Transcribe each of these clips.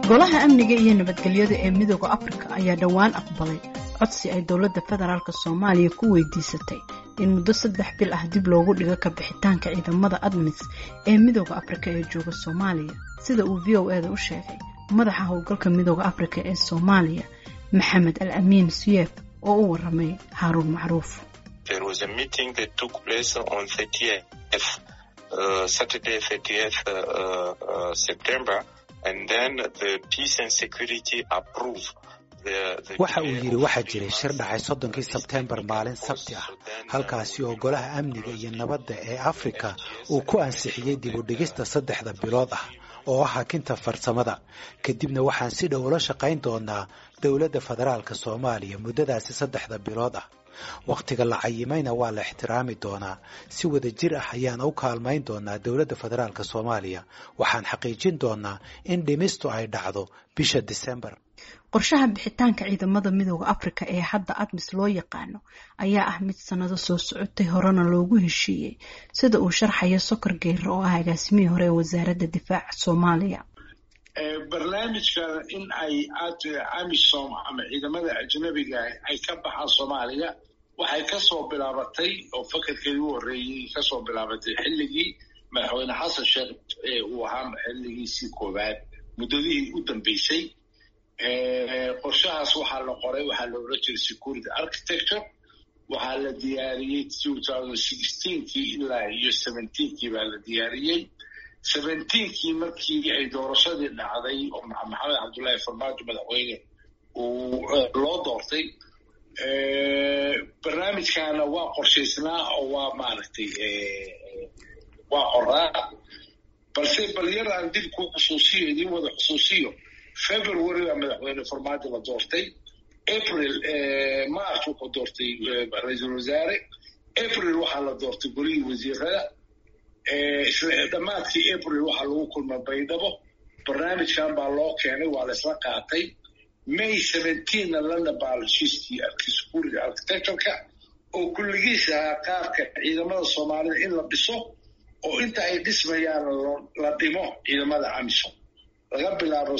golaha amniga iyo nabadgelyada ee midooda afrika ayaa dhowaan aqbalay codsi ay dowladda federaalk soomaaliya ku weydiisatay in muddo saddex bil ah dib loogu dhigo ka bixitaanka ciidamada admis ee midooda afrika ee jooga soomaaliya sida uu v o eda u sheegay madaxa howlgalka midooda afrika ee soomaaliya maxamed al amiin suyef oo u waramay haaruun macruuf waxa uu yidhi waxaa jiray shir dhacay soddonkii sebteembar maalin sabti ah halkaasi oo golaha amniga iyo nabadda ee afrika uu ku ansixiyey dib u dhigista saddexda bilood ah oo ah hakinta farsamada kadibna waxaan si dhow ula shaqayn doonaa dowladda federaalka soomaaliya muddadaasi saddexda bilood ah wakhtiga la cayimayna waa la ixtiraami doonaa si wada jir ah ayaan u kaalmayn doonaa dowladda federaalka soomaaliya waxaan xaqiijin doonaa in dhimistu ay dhacdo bisha disembar qorshaha bixitaanka ciidamada midooda afrika ee hadda admis loo yaqaano ayaa ah mid sannado soo socotay horena loogu heshiiyey sida uu sharxayo sokor geyre oo ah agaasimihii hore ee wasaaradda difaaca soomaaliya barnaamijkan in ay amisom ama ciidamada ajnabiga ay ka baxaan soomaaliya waxay kasoo bilaabatay oo fakarkeedii u horreeyey kasoo bilaabatay xilligii madaxweyne xasan sheekh uu ahaa xilligiisii koowaad muddadihii u dambeysay qorshahaas waxaa la qoray waxaa la odhan jiray security architecture waxaa la diyaariyey kii ilaa iyo kii baa la diyaariyey kii markii ay doorashadii dhacday oo maxamed cabdullaahi farmaajo madaxweyne uu loo doortay barnaamijkaana waa qorshaysnaa oo waa maaragtay waa qoraa balse bal yar aan dib ku xusuusiyo idiin wada xusuusiyo february baa madaxweyne farmaajo la doortay april march wuxuu doortay ra-iisul wasaare april waxaa la doortay golihii wasiirada dhammaadkii april waxaa lagu kulma baydhabo barnaamijkan baa loo keenay waa laysla qaatay may na lana baa heshiiskii security architectureka oo kulligiis ahaa qaabka ciidamada soomaalida in la dhiso oo inta ay dhismayaan la dhimo ciidamada amisom laga bilaabo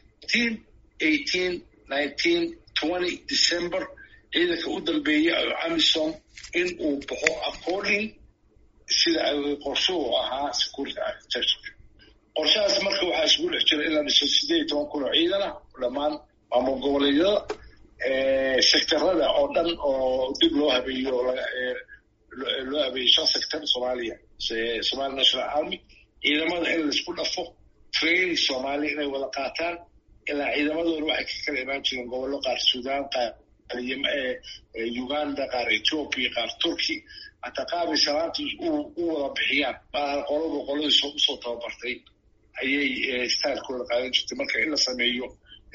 december ciidanka u dambeeya amisom in uu baxo according sida qorshuhu ahaa security architecture qorshahaas marka waxaa isugu dhex jira in la dhiso sideed iyo toban kun oo ciidan ah dhammaan maamul goboleedyada sectorada oo dhan oo dib loo habeeyo loo habeeyey shan sector soomaaliya somali national army ciidamada in laisku dhafo training soomaaliya inay wada qaataan ilaa ciidamadooda waxay ka kala imaan jireen gobollo qaar sudan qaar uganda qaar ethiopia qaar turkey hataa qaabay salaanta u wada bixiyaan maaha qolaba qoladii usoo tababartay ayay stylekooda qaadan jirtay marka in la sameeyo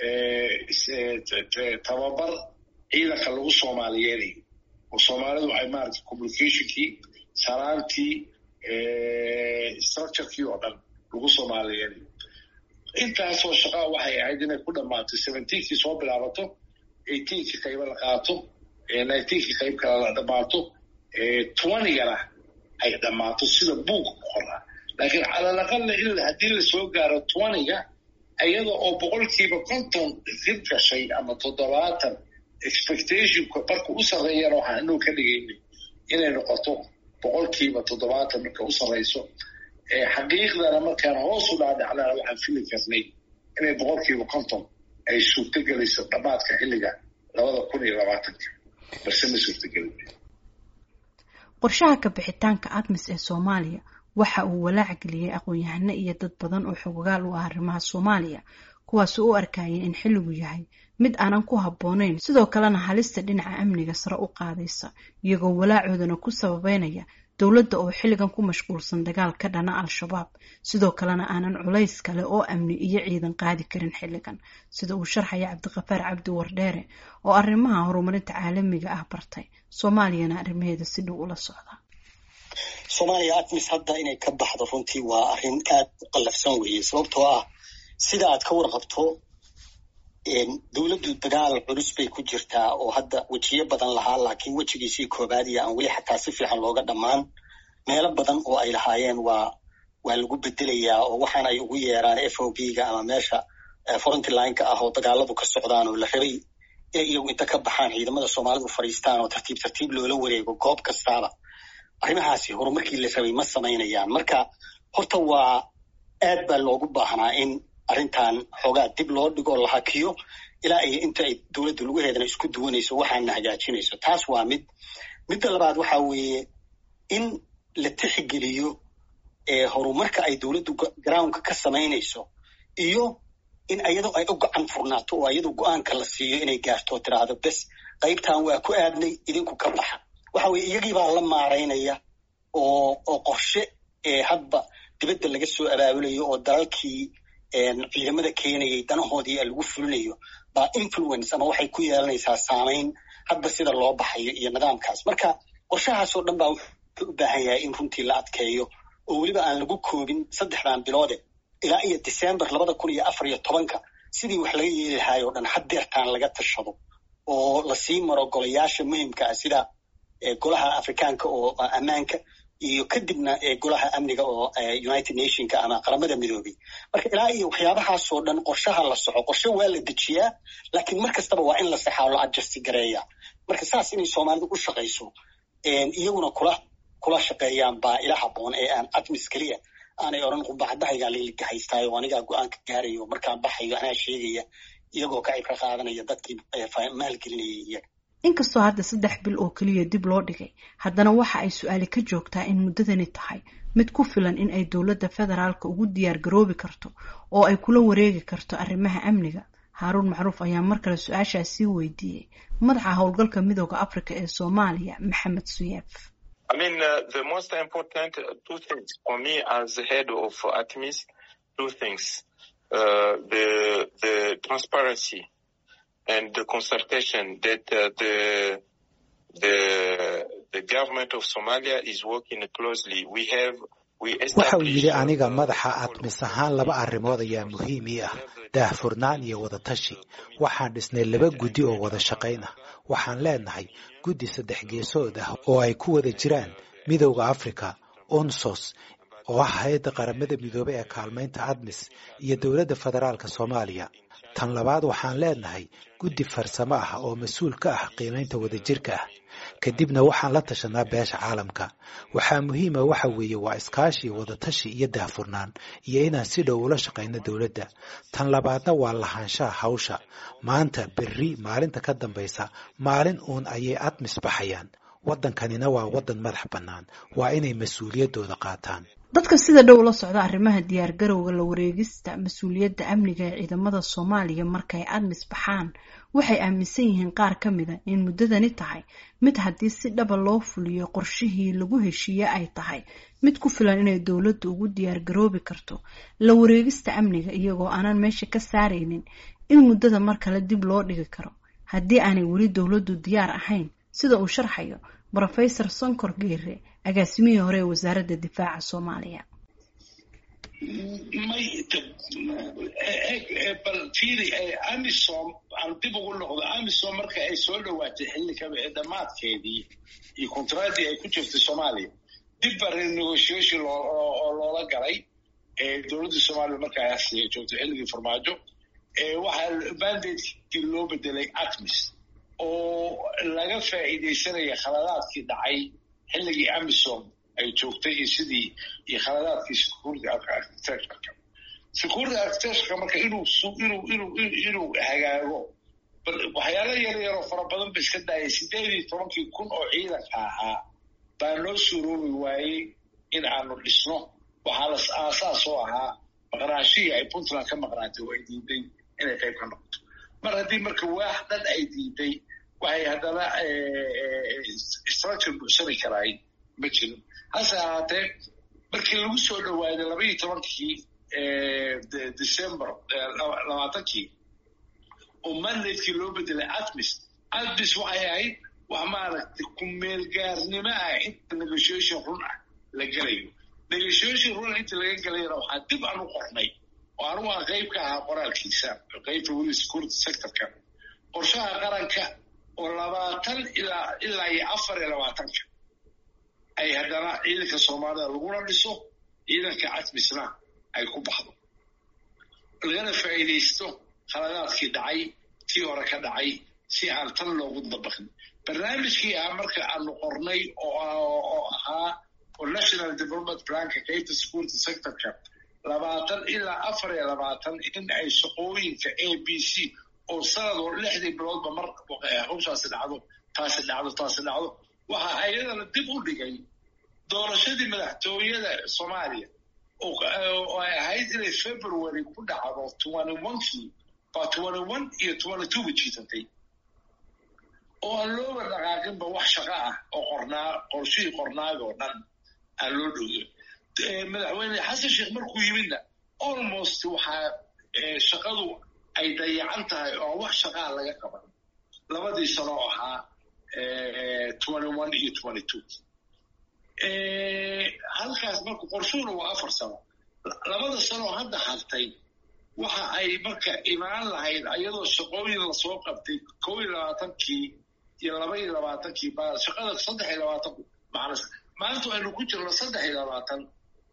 tababar ciidanka lagu soomaaliyeedayo oo soomaalidu ay maarata communicationkii salaantii structurekii oo dhan lagu soomaaliyeedayo intaasoo shaqaa waxay ahayd inay ku dhammaatay seventeenkii soo bilaabato eighteenkii qayba la qaato nineteenkii qayb kale la dhammaato twentygana ay dhammaato sida buuga ku qoraa laakiin calalaqalla in haddii lasoo gaaro twentyga iyada oo boqolkiiba konton dib gashay ama toddobaatan expectationka marka u sarreeyana waxaan inuu ka dhigaynay inay noqoto boqolkiiba toddobaatan marka u sarreyso xaqiiqdana markaan hoos u dhaadhacnana waxaan fili karnay inay boqolkiiba konton ay suurtogelayso dhammaadka xilliga labada kun iyo labaatanka balse ma suurtogelin qorshaha ka bixitaanka admis ee soomaaliya waxa uu walaac geliyey aqoon-yahano iyo dad badan oo xogogaal u ah arrimaha soomaaliya kuwaasi u arkayeen in xilligu yahay mid aanan ku habboonayn sidoo kalena halista dhinaca amniga sare u qaadaysa iyagoo walaacoodana ku sababeynaya dowladda oo xilligan ku mashquulsan dagaal ka dhana al-shabaab sidoo kalena aanan culays kale oo amni iyo ciidan qaadi karin xilligan sida uu sharxaya cabdiqafaar cabdi wardheere oo arrimaha horumarinta caalamiga ah bartay soomaaliyana arrimaheeda si dhow ula socda soomaaliya admis hadda inay ka baxdo runtii waa arrin aad u qallafsan weeye sababtoo ah sida aad ka warqabto dowladdu dagaal culus bay ku jirtaa oo hadda wejiyo badan lahaa laakiin wejigiisii koobaad iyo aan weli xataa si fiican looga dhammaan meelo badan oo ay lahaayeen waa waa lagu bedelayaa oo waxaan ay ugu yeeraan f o b ga ama meesha frontlineka ah oo dagaaladu ka socdaan oo la rabay inay iyagu inta ka baxaan ciidamada soomaalidu fadhiistaan oo tartiib tartiib loola wareego goob kastaaba arrimahaasi horumarkii la rabay ma samaynayaan marka horta waa aad baa loogu baahnaa in arrintan xoogaa dib loo dhigo la hakiyo ilaa iyo inta ay dowladda lugaheedana isku duwanayso waxaana hagaajinayso taas waa mid midda labaad waxa weeye in la tixgeliyo horumarka ay dowladdu groundka ka samaynayso iyo in ayadoo ay u gacan furnaato oo ayadoo go-aanka la siiyo inay gaarto oo tiraahdo bes qaybtan waa ku aadnay idinku ka baxa waxa weye iyagiibaa la maaraynaya oo oo qorshe hadba dibadda laga soo abaabulayo oo dalalkii ciidamada keenayay danahoodii lagu fulinayo baa influence ama waxay ku yeelanaysaa saamayn hadba sida loo baxayo iyo nidaamkaas marka qorshahaasoo dhan baa wuxuu u baahan yahay in runtii la adkeeyo oo weliba aan lagu koobin saddexdan biloode ilaa iyo december labada kun iyo afar iyo tobanka sidii wax laga yeeli lahaay oo dhan haddeertaan laga tashado oo lasii maro golayaasha muhimka ah sida golaha afrikaanka oo ammaanka iyo kadibna golaha amniga oo united nationka ama qaramada midoobay marka ilaa iyo waxyaabahaasoo dhan qorshaha la soco qorshe waa la dejiyaa laakiin mar kastaba waa in la saxaa lo adjusti gareeya marka saas inay soomaalidu u shaqayso iyaguna kula kula shaqeeyaan baa ila haboon ee aan admis keliya aanay odhan qumbacadahaygaa lailigahaystaay oo anigaa go-aanka gaarayo markaan baxayo anaa sheegaya iyagoo ka cibro qaadanaya dadkii maalgelinayay iyaga inkastoo hadda saddex bil oo keliya dib loo dhigay haddana waxa ay su-aali ka joogtaa in muddadani tahay mid ku filan in ay dowladda federaalka ugu diyaar garoobi karto oo ay kula wareegi karto arrimaha amniga haaruun macruuf ayaa mar kale su-aashaas sii weydiiyey madaxa howlgalka midooda africa ee soomaaliya maxamed suyeef I mean, uh, the most important uh, two things for me as the head of ATMIS, two things. Uh, the, the transparency and the consultation that uh, the, the, the government of Somalia is working closely. We have waxa uu yidhi aniga madaxa admis ahaan laba arrimood ayaa muhiim ii ah daahfurnaan iyo wadatashi waxaan dhisnay laba guddi oo wada shaqayn ah waxaan leenahay guddi saddex geesood ah oo ay ku wada jiraan midowda africa onsos oo ah hay-adda qaramada midoobey ee kaalmaynta admis iyo dowladda federaalka soomaaliya tan labaad waxaan leenahay guddi farsamo ah oo mas-uul ka ah qiimaynta wadajirka ah kadibna waxaan la tashanaa beesha caalamka waxaa muhiima waxa weeye waa iskaashi wadatashi iyo daahfurnaan iyo inaan si dhow ula shaqayno dowladda tan labaadna waa lahaanshaha hawsha maanta berri maalinta ka dambaysa maalin uun ayay admis baxayaan waddankanina waa waddan madax bannaan waa inay mas-uuliyaddooda qaataan dadka sida dhow la socda arrimaha diyaar garowga la wareegista mas-uuliyadda amniga ee ciidamada soomaaliya markay admis baxaan waxay aaminsan yihiin qaar ka mida in muddadani tahay mid haddii si dhaba loo fuliyo qorshihii lagu heshiiye ay tahay mid ku filan inay dowladdu ugu diyaar garoobi karto la wareegista amniga iyagoo aanan meesha ka saaraynin in muddada mar kale dib loo dhigi karo haddii aanay weli dowladdu diyaar ahayn sida uu sharxayo brofesor sonkor geere agaasimihii hore ee wasaaradda difaaca soomaaliya may bal fiiri amisom aan dib ugu noqdo amisom marka ay soo dhowaatay xillikaba ee dhammaadkeedii iyo kontraadii ay ku jirtay soomaaliya dib baa renegotiation oo loola galay dowladda soomaaliya markaas joogtay xilligii farmaajo waxaa mandatekii loo bedelay atmis oo laga faa'iidaysanaya khaladaadkii dhacay xilligii amisom ay joogtay iyo sidii iyo khaladaadkii security architectureka security architectureka marka inuu inuu inuu inuu hagaago waxyaala yar yaroo fara badan ba iska daayay sideed iyo tobankii kun oo ciidanka ahaa baa noo suuroobi waayey in aanu dhisno waxaa las aasaas oo ahaa maqnaashihii ay puntland ka maqnaatay oo ay diiday inay qayb ka noqoto mar haddii marka waax dhan ay diiday waxay haddana structure buuxsani karaay ma jirin hase ahaatee markii lagu soo dhowaaday laba iyo tobankii december labaatankii oo mandatekii loo bedelay atmis atmis waxay ahayd wax maaragtay ku-meelgaarnimo ah inta negotiation run ah la gelayo negotiation run inta laga gelayana waxaa dib aan u qornay oo anugu aan qayb ka ahaa qoraalkiisa qaybta weli security sectorka qorshaha qaranka oo labaatan ilaa ilaa iyo afar iyo labaatanka ay haddana ciidanka soomaalida laguna dhiso ciidanka catmisna ay ku baxdo lagana faa'iidaysto khaladaadkii dhacay tii hore ka dhacay si aan tan loogu dabaqin barnaamijkii ah marka aanu qornay oo ahaa oo national development planka qaybta security sectorka labaatan ilaa afar iyo labaatan in ay shaqooyinka a b c oo sanadoo lixdii biloodba mar hawshaasi dhacdo taasi dhacdo taasi dhacdo waxa ayadana dib u dhigay doorashadii madaxtooyada soomaaliya oo ay ahayd inay february ku dhacdo twenty onekii baa twenty one iyo twenty two ba jiisatay oo aan looga dhaqaaqinba wax shaqa ah oo qornaa qorshihii qornaaga oo dhan aan loo dhowyo madaxweyne xasan sheekh markuu yimidna almost waxaa shaqadu ay dayacan tahay oo wax shaqaa laga qaban labadii sano oo ahaa twenty one iyo twenty two halkaas marka qorshuhuna waa afar sano labada sanoo hadda hartay waxa ay marka imaan lahayd ayadoo shaqooyin lasoo qabtay kow iyo labaatankii iyo laba iyo labaatankii ba shaqada saddex iyo labaatan macnas maanta aynu ku jirno saddex iyo labaatan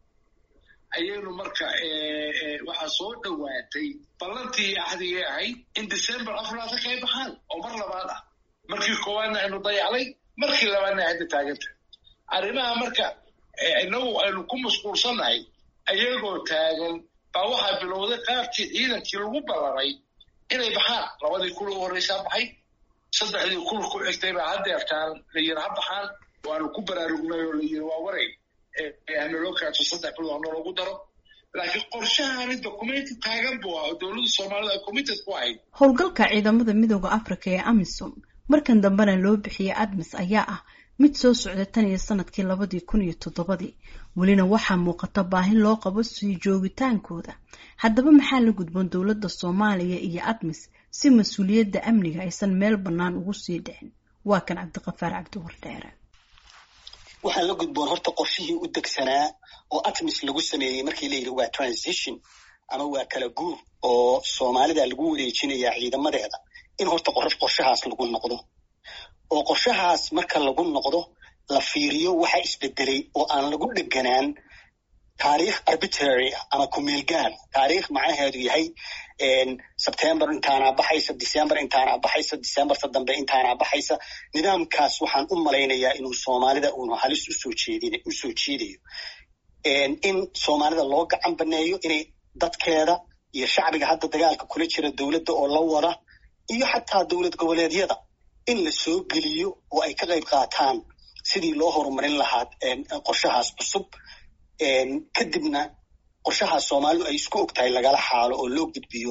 ayaynu marka waxaa soo dhowaatay ballantii axdigay ahayd in december afar labaatan ka ay baxaan oo mar labaad ah markii koowaadna aynu dayacnay markii labaadna ay hadda taaganta arrimaha marka inagu aynu ku mashquulsannahay ayagoo taagan baa waxaa bilowday qaabkii ciidankii lagu ballamay inay baxaan labadii kul u horreysaa baxay saddexdii kul ku xigtay baa haddeertaan la yiri ha baxaan waanu ku baraarugnay oo la yiri waa waray hanaloo kaato saddex bilood hanaloogu daro laakiin qorshahani documenti taagan buu ah oo dowladda soomaalida ay committed ku ahayd howlgalka ciidamada midooda africa ee amisom markan dambena loo bixiyey admis ayaa ah mid soo socda tan iyo sanadkii labadii kun iyo toddobadii welina waxaa muuqata baahi loo qabo sii joogitaankooda haddaba maxaa la gudboon dowladda soomaaliya iyo admis si mas-uuliyadda amniga aysan meel bannaan ugu sii dhicin waa kan cabdiqafaar cabdiwardheere waxaa la gudboon horta qorshihii u degsanaa oo atmis lagu sameeyey markii la yidhi waa transition ama waa kala guur oo soomaalida lagu wareejinayaa ciidamadeeda in horta qorshahaas lagu noqdo oo qorshahaas marka lagu noqdo la fiiriyo waxa isbedelay oo aan lagu dheganaan taariikh arbitrary ama kumeelgaar taariikh macnaheedu yahay sebtember intaanaa baxaysa december intaanaa baxaysa decemberta dambe intaanaa baxaysa nidaamkaas waxaan u malaynayaa inuu soomaalida uunu halis usoo jeedin usoo jeedayo in soomaalida loo gacan baneeyo inay dadkeeda iyo shacbiga hadda dagaalka kula jira dowladda oo la wada iyo xataa dowlad goboleedyada in la soo geliyo oo ay ka qayb qaataan sidii loo horumarin lahaa qorshahaas cusub kadibna qorshahaas soomaalidu ay isku og tahay lagala xaalo oo loo gudbiyo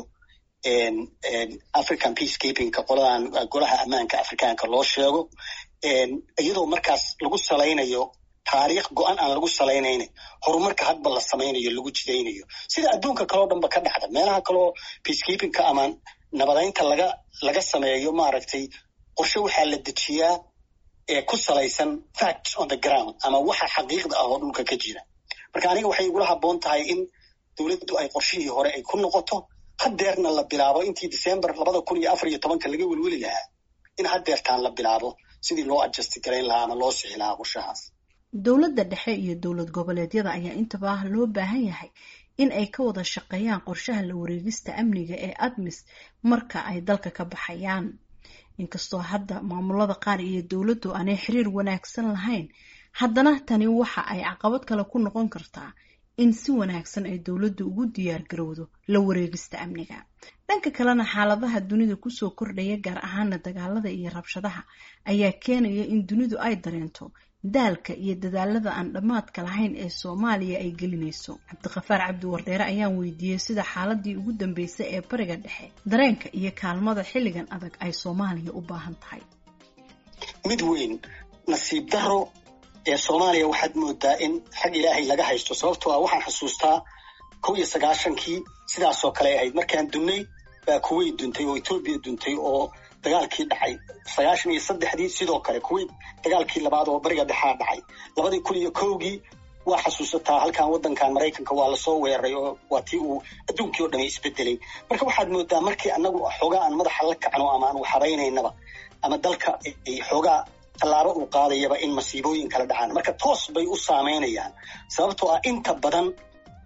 african peacekeepingka qoladan golaha ammaanka afrikaanka loo sheego iyadoo markaas lagu salaynayo taariikh go-an aan lagu salaynayna horumarka hadba la samaynayo lagu jidaynayo sida adduunka kaleo dhanba ka dhacda meelaha kaleo peacekeepingka ama nabadaynta laga laga sameeyo maaragtay qorshe waxaa la dejiyaa ee ku salaysan facts on the ground ama waxa xaqiiqda ah oo dhulka ka jira marka aniga waxay igula habboon tahay in dowladdu ay qorshihii hore ay ku noqoto haddeerna la bilaabo intii december labada kun iyo afar iyo tobanka laga welweli lahaa in haddeertaan la bilaabo sidii loo adjusti garayn lahaa ama loo sixi lahaa qorshahaas dowladda dhexe iyo dowlad goboleedyada ayaa intaba loo baahan yahay in ay ka wada shaqeeyaan qorshaha la wareegista amniga ee admis marka ay dalka ka baxayaan inkastoo hadda maamulada qaar iyo dowladdu aanay xiriir wanaagsan lahayn haddana tani waxa ay caqabad kale ku noqon kartaa in si wanaagsan ay dowladdu ugu diyaar garowdo la wareegista amniga dhanka kalena xaaladaha dunida kusoo kordhaya gaar ahaana dagaalada iyo rabshadaha ayaa keenaya in dunidu ay dareento daalka iyo dadaalada aan dhammaadka lahayn ee soomaaliya ay gelinayso cabdiqafaar cabdi wardheere ayaan weydiiyey sida xaaladii ugu dambeysay ee bariga dhexe dareenka iyo kaalmada xilligan adag ay soomaaliya u baahan tahay mid weyn nasiib daro ee soomaaliya waxaad moodaa in xag ilaahay laga haysto sababtoo ah waxaan xusuustaa kow iyo sagaashankii sidaasoo kale ahayd markaan dunnay baa kuwait duntay oo etoobiya duntay oo dagaalkii dhacay sagaashan iyo saddexdii sidoo kale kuwait dagaalkii labaad oo bariga dhexaa dhacay labadii kun iyo kowgii waa xasuusataa halkan waddankan maraykanka waa lasoo weeraray oo waa tii uu adduunkii oo dhami isbedelay marka waxaad moodaa markii annagu xoogaa aan madaxa la kacno ama aan waxhabaynaynaba ama dalka ay xoogaa tallaabo uu qaadayaba in masiibooyin kala dhacaan marka toos bay u saameynayaan sababtoo ah inta badan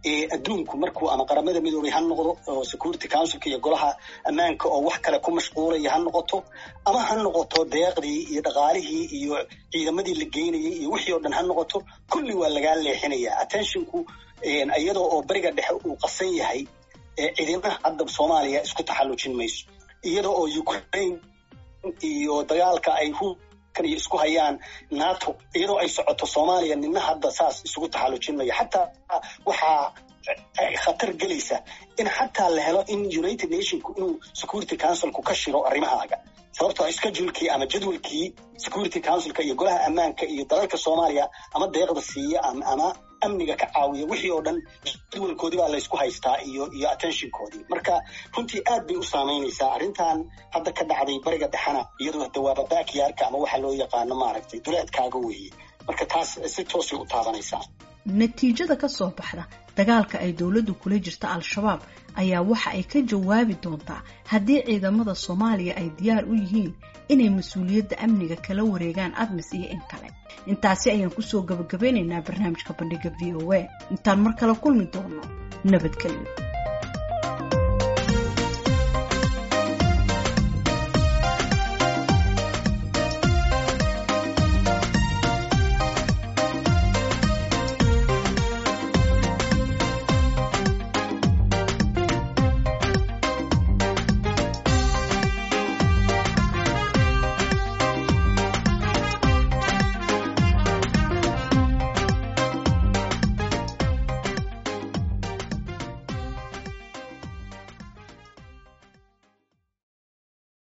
adduunku markuu ama qaramada midoobay ha noqdo oo security councilka iyo golaha ammaanka oo wax kale ku mashquulaya ha noqoto ama ha noqoto deeqdii iyo dhaqaalihii iyo ciidamadii la geynayay iyo wixii oo dhan ha noqoto kulli waa lagaa leexinaya attentionku iyadoo oo beriga dhexe uu qasan yahay cidina hadda soomaaliya isku taxallujin mayso iyadoo oo ukraine iyo dagaalka ay hukan iyo isku hayaan nato iyadoo ay socoto soomaaliya nina hadda saas isugu taxallujin maya xataa waxaa khatar gelaysa in xataa la helo in united nationku inuu security councilku ka shiro arrimahaaga sababtoo schedulekii ama jadwalkii security councilka iyo golaha ammaanka iyo dalalka soomaaliya ama deeqda siiya ama amniga ka caawiya wixii oo dhan jadwalkoodii baa laysku haystaa iyo iyo attentionkoodii marka runtii aad bay u saamaynaysaa arrintan hadda ka dhacday bariga dhexena iyadoo dawaaba backyardka ama waxa loo yaqaano maaragtay duleedkaaga weeye marka taas si toosay u taabanaysaa natiijada ka soo baxda dagaalka ay dowladdu kula jirta al-shabaab ayaa waxa ay ka jawaabi doontaa haddii ciidamada soomaaliya ay diyaar u yihiin inay mas-uuliyadda amniga kala wareegaan admis iyo in kale intaasi ayaan kusoo gabagabeynaynaa barnaamijka bandhiga v o a intaan mar kale kulmi doono nabadgelyo